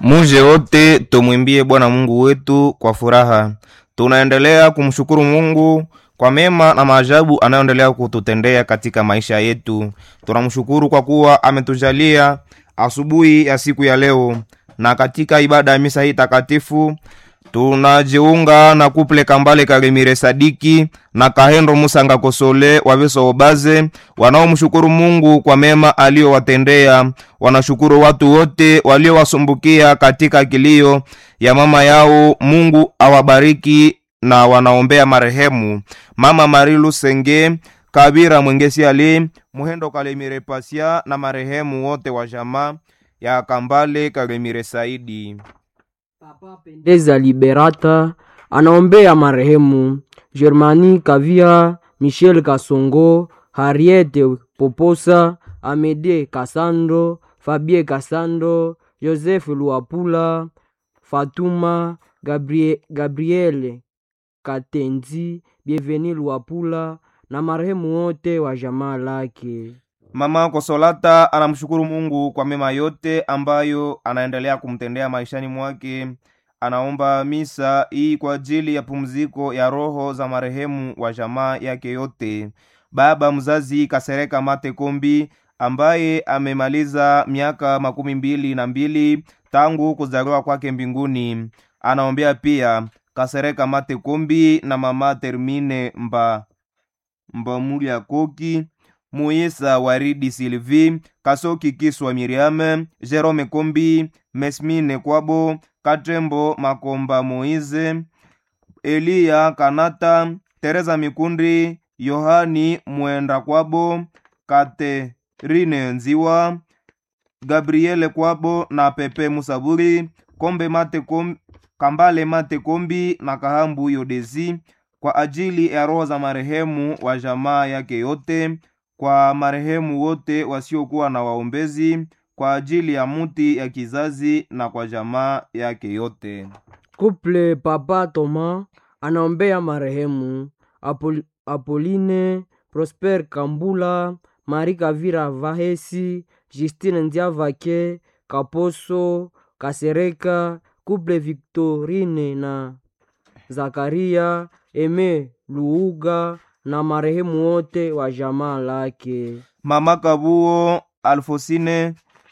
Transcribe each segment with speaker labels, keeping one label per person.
Speaker 1: Muje wote tumwimbie Bwana Mungu wetu kwa furaha. Tunaendelea kumshukuru Mungu kwa mema na maajabu anayoendelea kututendea katika maisha yetu. Tunamshukuru kwa kuwa ametujalia asubuhi ya siku ya leo, na katika ibada ya misa hii takatifu tunajiunga na kuple Kambale Karimire Sadiki na Kahendo Musanga Kosole Waveso Obaze wanaomshukuru Mungu kwa mema aliyowatendea. Wanashukuru watu wote waliowasumbukia katika kilio ya mama yao. Mungu awabariki na wanaombea marehemu mama Marilu Senge Kabira Mwengesi Ali Muhendo Kalemire Pasia na marehemu wote wa jamaa ya Kambale Karimire Saidi.
Speaker 2: Papa Pendeza Liberata anaombea marehemu Germani Kavia, Michel Kasongo, Harriete Poposa, Amede Kasando, Fabie Kasando, Joseph Luapula, Fatuma Gabrie, Gabriele Katenzi, Bienveni Luapula na marehemu wote wa jamaa lake.
Speaker 1: Mama Kosolata anamshukuru Mungu kwa mema yote ambayo anaendelea kumtendea maishani mwake. Anaomba misa hii kwa ajili ya pumziko ya roho za marehemu wa jamaa yake yote. Baba mzazi Kasereka Mate Kombi ambaye amemaliza miaka makumi mbili na mbili tangu kuzaliwa kwake mbinguni. Anaombea pia Kasereka Mate Kombi na mama Termine Mba Mbamulia Koki Moyesa Waridi Sylvie, Kasoki Kiswa Miriam, Jerome Kombi, Mesmine Kwabo, Katembo Makomba Moize, Eliya Kanata, Teresa Mikundi, Yohani Mwenda Kwabo, Katerine Nziwa, Gabriele Kwabo na Pepe Musaburi, Kombe Mate Kombi, Kambale Mate Kombi na Kahambu Yodezi kwa ajili ya roho za marehemu wa jamaa yake yote kwa marehemu wote wasiokuwa na waombezi, kwa ajili ya muti ya kizazi na kwa jamaa yake yote.
Speaker 2: Couple Papa Toma anaombea marehemu Apol Apoline Prosper Kambula, Mari Kavira Vahesi, Justine Ndiavake, Kaposo Kasereka, Couple Victorine na Zakaria Eme Luuga na marehemu wote wa jamaa lake.
Speaker 1: Mama Kabuo Alfosine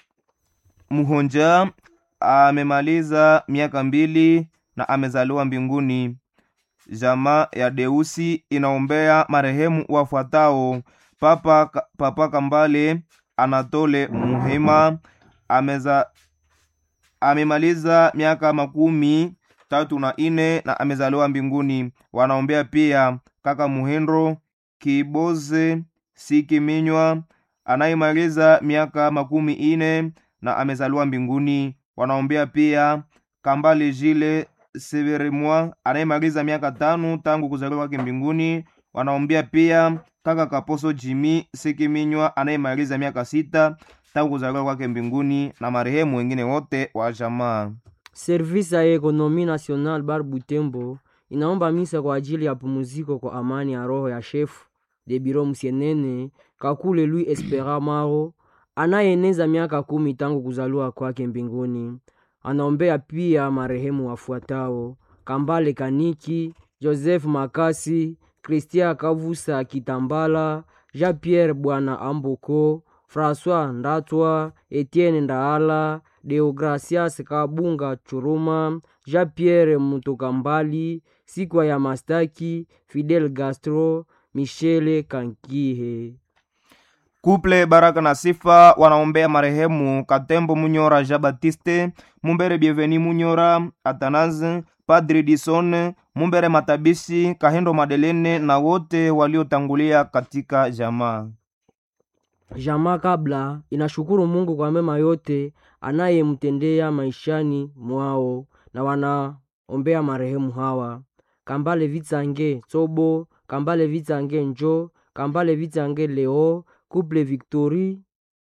Speaker 1: Muhonja amemaliza miaka mbili na amezaliwa mbinguni. Jamaa ya Deusi inaombea marehemu wafuatao: Papa, Papa Kambale Anatole Muhema ameza, amemaliza miaka makumi tatu na ine na amezaliwa mbinguni. Wanaombea pia kaka Muhendro Kiboze Sikiminywa anayemaliza miaka makumi ine na amezaliwa mbinguni. Wanaombea pia Kambale Jile Severemwa anayemaliza miaka tano tangu kuzaliwa kwake mbinguni. Wanaombea pia kaka Kaposo Jimi Sikiminywa anayemaliza miaka sita tangu kuzaliwa kwake mbinguni na marehemu wengine wote wa jamaa.
Speaker 2: Servisi ya Ekonomi National Bar Butembo inaomba misa kwa ajili ya pumuziko kwa amani ya roho ya shefu de biro msienene Kakule Lui Espera Maro anayeneza miaka kumi tangu kuzaliwa kwake mbinguni. Anaombea pia marehemu wafuatao: Kambale Kaniki, Joseph Makasi, Christian Kavusa Kitambala, Jean Pierre Bwana Amboko, François Ndatwa, Etienne Ndaala, Deogracias Kabunga Churuma, Jean Pierre Mutokambali, Sikwa ya Mastaki, Fidel Gastro, Michele Kankihe.
Speaker 1: Kuple Baraka na Sifa wanaombea marehemu Katembo Munyora Jean Baptiste, Mumbere Bienveni Munyora, Atanaze, Padri Dison, Mumbere Matabishi, Kahendo Madelene na wote waliotangulia katika jamaa.
Speaker 2: Jamaa kabla inashukuru Mungu kwa mema yote anayemtendea maishani mwao na wanaombea marehemu hawa: Kambale Vitsange Tsobo, Kambale Vitsange Njo, Kambale Vitsange Leo, Couple Victory,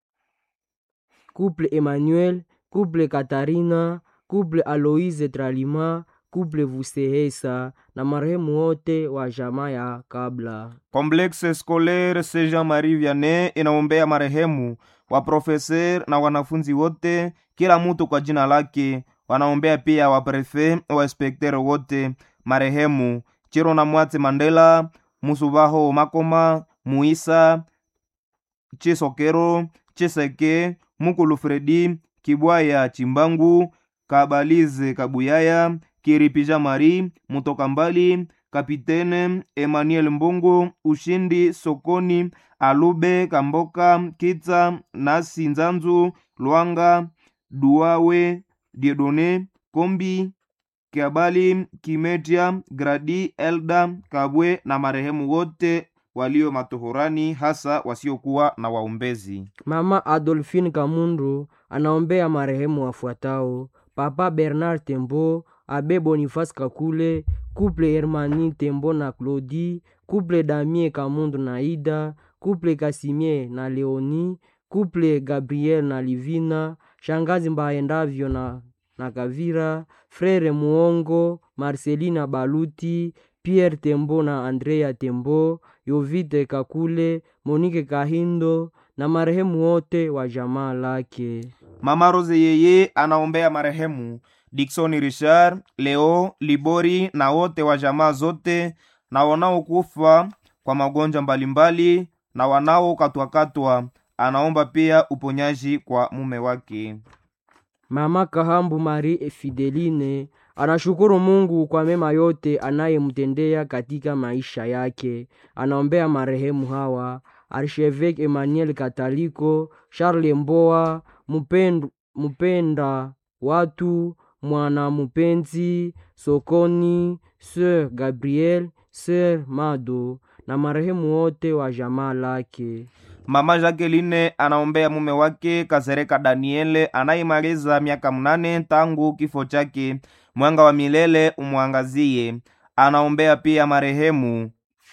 Speaker 2: Couple Emmanuel, Couple Katarina, Couple Aloise Tralima, Couple Vusehesa na marehemu wote wa jamaa ya kabla.
Speaker 1: Complexe Scolaire Saint Jean Marie Vianney inaombea marehemu wa profeser na wanafunzi wote, kila mutu kwa jina lake wanaombea pia waprefe wainspektere wote marehemu chiro na mwatse mandela musubaho makoma muisa chisokero chiseke mukulu fredi kibwaya chimbangu kabalize kabuyaya kiripija mari mutoka mbali kapitene emmanuel mbongo ushindi sokoni alube kamboka kitsa nasi nzanzu lwanga duawe diedone kombi kiabali kimetia gradi elda kabwe na marehemu wote walio matohorani hasa wasiokuwa na waombezi
Speaker 2: Mama Adolphine Kamundu anaombea marehemu wafuatao: Papa Bernard Tembo, Abe Boniface Kakule, Couple Hermani Tembo na Claudie, Couple Damien Kamundu na Ida, Couple Kasimie na Leoni, Couple Gabriel na Livina, Shangazi Mbaendavyo na, na Kavira, Frere Muongo, Marcelina Baluti, Pierre Tembo na Andrea Tembo, Yovite Kakule, Monique Kahindo na marehemu wote wa jamaa lake.
Speaker 1: mama rose yeye anaombea marehemu diksoni richard leo libori na wote wa jamaa zote na wanaokufa kwa magonjwa mbalimbali na wanaokatwakatwa anaomba pia uponyaji kwa mume wake
Speaker 2: Mama Kahambu Marie Fideline anashukuru Mungu kwa mema yote anayemtendea katika maisha yake. Anaombea marehemu hawa Archevêque Emmanuel Kataliko, Charles Mboa, Mupend, Mupenda watu, Mwana Mupenzi, Sokoni, Sir Gabriel, Sir Mado na marehemu wote wa jamaa lake.
Speaker 1: mama jacqueline anaombea mume wake kasereka daniele anayemaliza miaka mnane tangu kifo chake mwanga wa milele umwangazie anaombea pia marehemu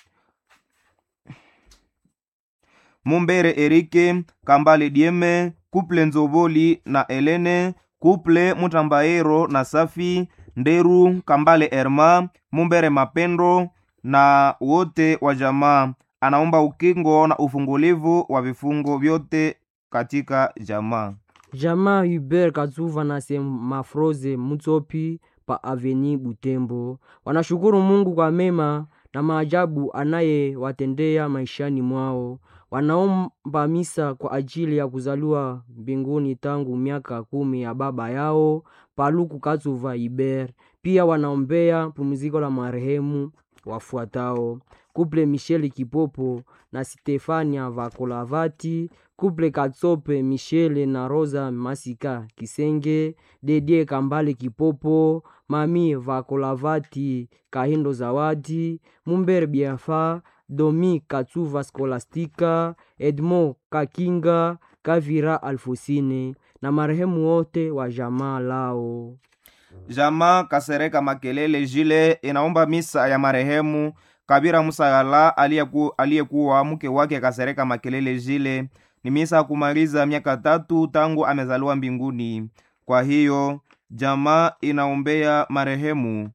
Speaker 1: mumbere erike kambale dieme kuple nzoboli na elene kuple mutambaero na safi nderu kambale erma mumbere mapendo na wote wa jamaa anaomba ukingo na ufungulivu wa vifungo vyote katika jamaa
Speaker 2: Jamaa Hubert Katsuva na Semafroze Mutsopi pa Aveni Butembo wanashukuru Mungu kwa mema na maajabu anayewatendea maishani mwao. Wanaomba misa kwa ajili ya kuzaliwa mbinguni tangu miaka kumi ya baba yao Paluku Katsuva Hubert. Pia wanaombea pumziko la marehemu wafuatao: Kuple Michel Kipopo na Stefania Vakolavati, Kuple Katsope Michele na Rosa Masika Kisenge, Dedie Kambale Kipopo, Mami Vakolavati Kahindo Zawadi, Mumber Biafa, Domi Katsuva Skolastika, Edmo Kakinga, Kavira Alfosine na marehemu wote wa jamaa lao.
Speaker 1: jamaa kasereka makelele jile inaomba misa ya marehemu kabira musagala aliyeku- aliyekuwa mke wake kasereka makelele jile ni misa ya kumaliza miaka tatu tangu amezaliwa mbinguni kwa hiyo jamaa inaombea marehemu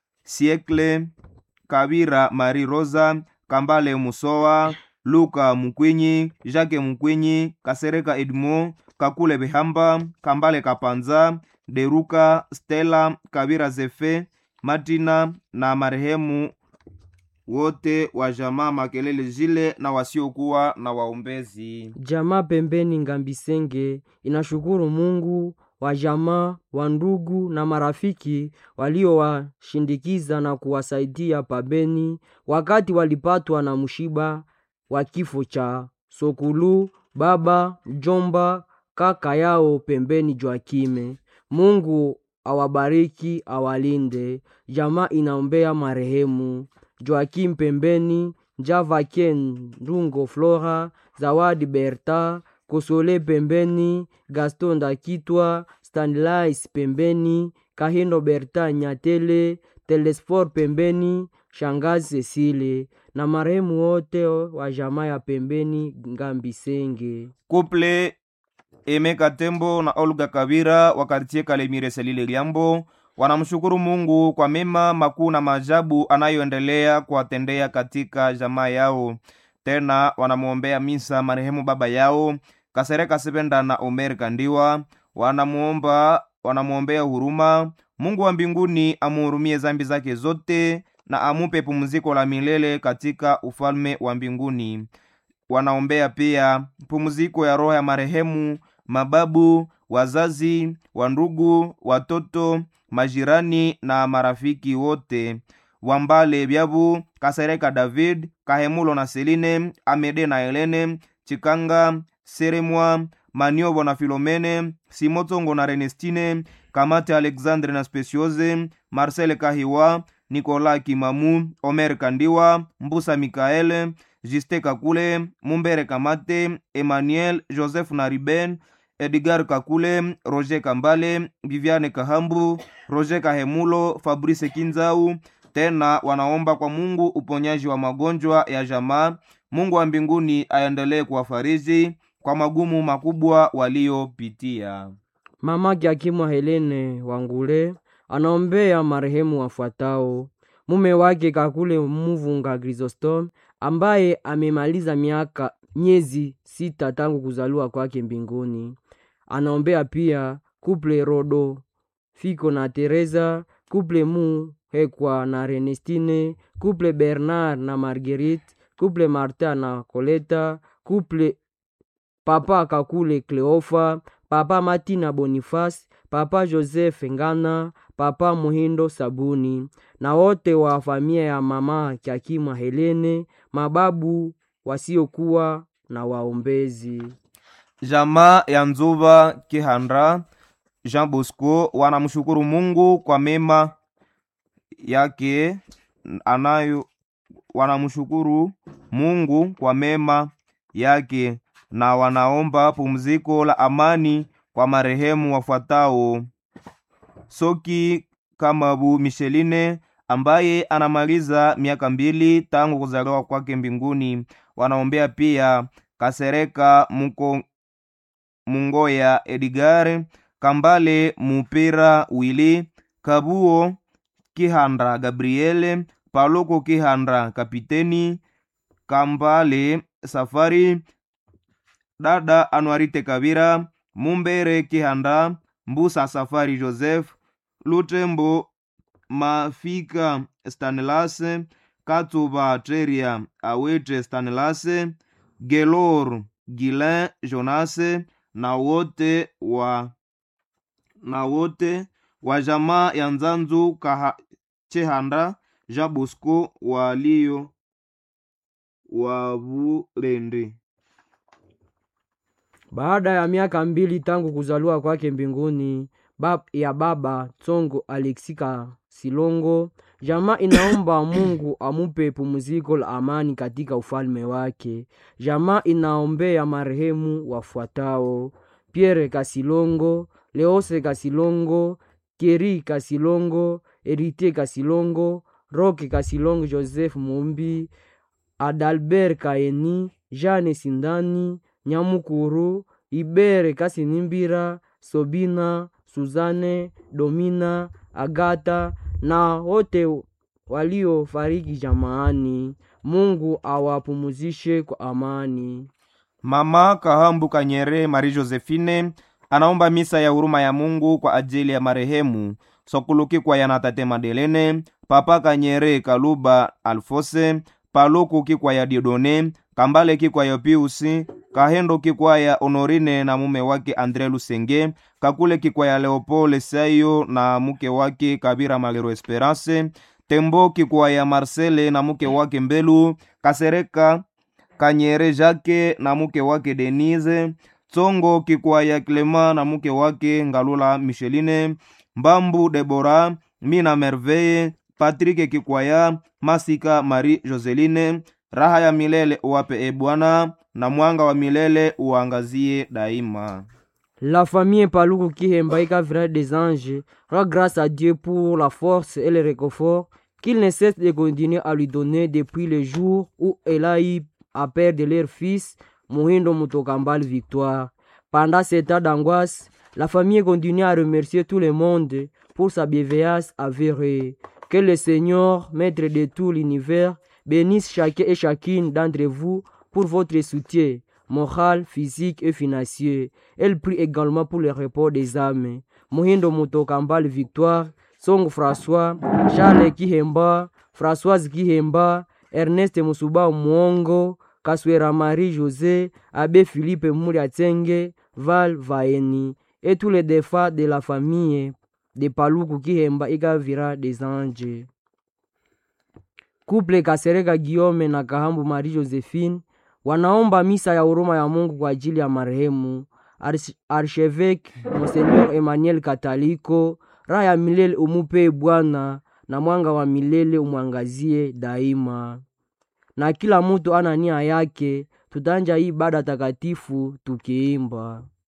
Speaker 1: siekle kabira mari rosa kambale musowa luka mukwinyi jake mukwinyi kasereka edmo kakule behamba kambale kapanza deruka stela kabira zefe matina na marehemu wote wa jamaa makelele zile na wasiokuwa na waombezi
Speaker 2: Jamaa pembeni Ngambisenge inashukuru Mungu wa jamaa wa ndugu na marafiki waliowashindikiza na kuwasaidia pabeni wakati walipatwa na mshiba wa kifo cha Sokulu, baba, jomba, kaka yao pembeni Joakime. Mungu awabariki, awalinde. Jamaa inaombea marehemu Joakim pembeni, Javaken Ndungo Flora, Zawadi Berta, Kosole pembeni, Gaston Ndakitwa, Stanlais pembeni, Kahindo Berta Nyatele, Telesfor pembeni, Shangazi Cecile na marehemu wote wa jamaa ya pembeni Ngambisenge.
Speaker 1: kuple emeka tembo na olga kabira wa kartie kalemire selile liambo wanamshukuru mungu kwa mema makuu na maajabu anayoendelea kuwatendea katika jamaa yao tena wanamwombea misa marehemu baba yao kasereka sependa na omer kandiwa wanamwomba wanamwombea huruma. Mungu wa mbinguni amuhurumie zambi zake zote na amupe pumziko la milele katika ufalme wa mbinguni. Wanaombea pia pumziko ya roho ya marehemu mababu, wazazi, wandugu, watoto, majirani na marafiki wote Wambale Byabu, Kasereka David, Kahemulo na Seline, Amede na Helene, Chikanga, Seremwa, Maniobo na Filomene, Simotongo na Renestine, Kamate Alexandre na Speciose, Marcel Kahiwa, Nicolas Kimamu, Omer Kandiwa, Mbusa Mikaele, Juste Kakule, Mumbere Kamate, Emmanuel, Joseph na Riben, Edgar Kakule, Roger Kambale, Viviane Kahambu, Roger Kahemulo, Fabrice Kinzau. Tena wanaomba kwa Mungu uponyaji wa magonjwa ya jamaa. Mungu wa mbinguni aendelee kuwafariji kwa magumu makubwa waliopitia.
Speaker 2: Mama Kiakimwa Helene Wangule anaombea marehemu wafuatao: mume wake Kakule Muvunga Chrysostom ambaye amemaliza miaka miezi sita tangu kuzaliwa kwake mbinguni. Anaombea pia kuple Rodo Fiko na Teresa, kuple Mu Hekwa na Renestine, kuple Bernard na Marguerite, kuple Martin na Coleta, kuple papa Kakule Cleofa, papa Matina Boniface, papa Joseph Ngana, papa Muhindo Sabuni na wote wa familia ya mama Kiakimwa Helene, mababu wasiokuwa na waombezi.
Speaker 1: Jamaa ya Nzuba Kihandra Jean Bosco wanamshukuru Mungu kwa mema yake anayo wanamshukuru Mungu kwa mema yake na wanaomba pumziko la amani kwa marehemu wafuatao: Soki Kamabu Micheline ambaye anamaliza miaka mbili tangu kuzaliwa kwake mbinguni. Wanaombea pia Kasereka Muko Mungoya Edgar Kambale Mupira Wili Kabuo Kihandra Gabriele Paloko Kihandra Kapiteni Kambale Safari dada Anuarite Kabira Mumbere Kihanda Mbusa Safari Joseph Lutembo Mafika Stanelas Katuba Teria Awete Stanelas Gelor Gilin Jonas na wote wa na wote wa jamaa ya Nzanzu Kaha, Chehanda Jean Bosco walio wa Bulende.
Speaker 2: Baada ya miaka mbili tangu kuzaliwa kwake mbinguni bab, ya baba Tsongo Alexika Silongo, jamaa inaomba Mungu amupe pumziko la amani katika ufalme wake. Jamaa inaombea marehemu wafuatao: Pierre Kasilongo, Leose Kasilongo, Keri Kasilongo, Erite Kasilongo, Roke Kasilongo, Joseph Mumbi, Adalbert Kaeni, Jane Sindani, Nyamukuru, Ibere Kasinimbira, Sobina, Suzane, Domina, Agata na wote waliofariki jamaani. Mungu awapumuzishe kwa amani.
Speaker 1: Mama Kahambu Kanyere Marie Josephine anaomba misa ya huruma ya Mungu kwa ajili ya marehemu Sokuluki kwa yana tate Madelene, Papa Kanyere Kaluba Alfose, Paluku kikwa ya Diodone, Kambale kikwa ya Piusi, Kahendo kikwa ya Honorine na mume wake Andre Lusenge, Kakule kikwa ya Leopold Sayo na mke wake Kabira Malero Esperance, Tembo kikwa ya Marcele na mke wake Mbelu, Kasereka Kanyere Jake na mke wake Denise, Tsongo kikwa ya Clema na mke wake Ngalula Micheline, Mbambu Debora, Mina Merveille, Patrick Kikwaya, Masika Marie Joseline, raha ya milele uwape e Bwana, na mwanga wa milele uangazie daima.
Speaker 2: La famille Paluku Kihemba Ikavira des Anges rend grâce à Dieu pour la force et le réconfort qu'il ne cesse de continuer à lui donner depuis le jour où elle a eu à perdre leur fils, Mohindo Mutokambal Victoire. Pendant cet état d'angoisse, la famille continue à remercier tout le monde pour sa bienveillance avérée. Que le Seigneur, maître de tout l'univers, bénisse chacun et chacune d'entre vous pour votre soutien moral, physique et financier. Elle prie également pour le repos des âmes. Muhindo Mutoka Mbali Victoire, Songo François, Charles Kihemba, Françoise Kihemba, Ernest Musuba Mwongo, Kaswera Marie José, Abbé Philippe Mouliatsenge, Val Vaeni, et tous les défunts de la famille de Paluku Kihemba Ikavira des Anges. Couple Kasereka Guillaume na Kahambu Marie Josephine wanaomba misa ya huruma ya Mungu kwa ajili ya marehemu Arch- Archevêque Monseigneur Emmanuel Kataliko. Raha ya milele umupe Bwana, na mwanga wa milele umwangazie daima. Na kila mtu ana nia yake, tutanja hii ibada takatifu tukiimba.